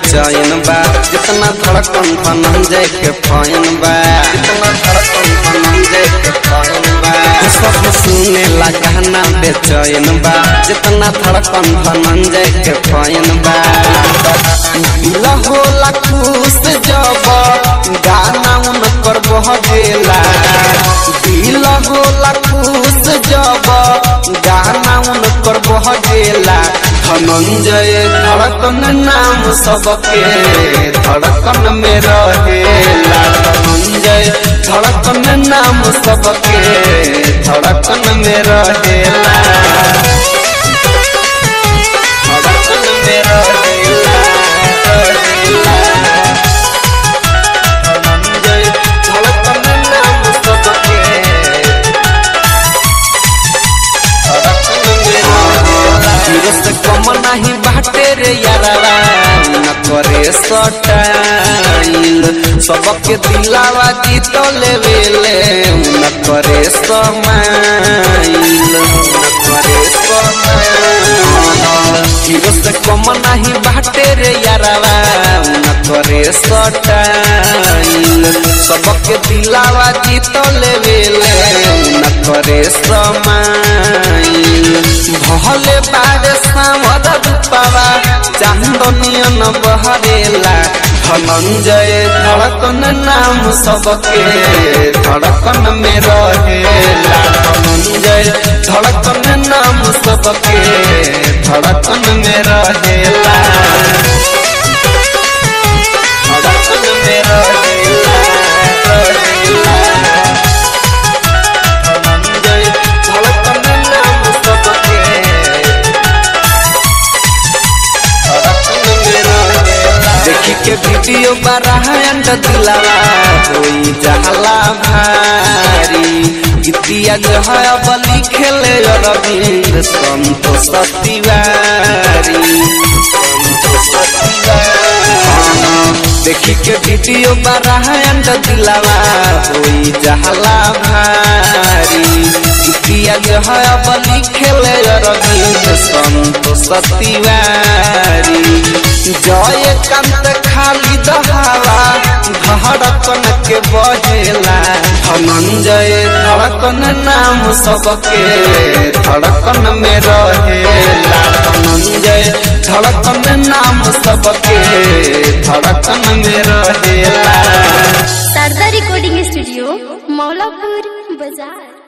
बेचैन बा जितना धड़कन धनंजय के फैन बा जितना धड़कन धनंजय के फैन बा सब सुने ला गाना बेचैन बा जितना धड़कन धनंजय के फैन बा दिल होला खुश जब गाना उनकर बह गेला दिल होला खुश जब गाना उनकर बह गेला धनंजय धड़कन नाम सबके धड़कन में रहेला धनंजय धड़कन नाम सबके धड़कन में रहेला धड़कन में रहेला रहेला धनंजय धड़कन नाम सबके हीरो से कम नहीं बाटे रे यारावा न करे सटाइल सबके दिलावा जीत लेवेले न करे समाइल न करे समाइल हीरो से कम नहीं बाटे रे यारावा न करे सटाइल सबके दिलावा जीत लेवेले न करे समाइल भले बारे सामर रूपावा चांदनियन बहरेला धनंजय धड़कन नाम सबके धड़कन में रहेला धनंजय धड़कन नाम सबके धड़कन में रहेला धड़कन में रहेला रहेला धनंजय धड़कन नाम सबके देखी के वीडियो बारायंड दिलावा होई जहला भारी गीतिया जो है अब लिखेले अरविंद संतोष तिवारी संतोष तिवारी देखी के वीडियो बारायंड दिलावा होई जहला भारी गीतिया जो है अब लिखेले अरविंद संतोष तिवारी जय कांत खाली दहावा धड़कन के बहेला धनंजय धड़कन नाम सबके धड़कन में रहेला धनंजय धड़कन नाम सबके धड़कन में रहेला शारदा रिकॉर्डिंग स्टूडियो मौलापुर बाजार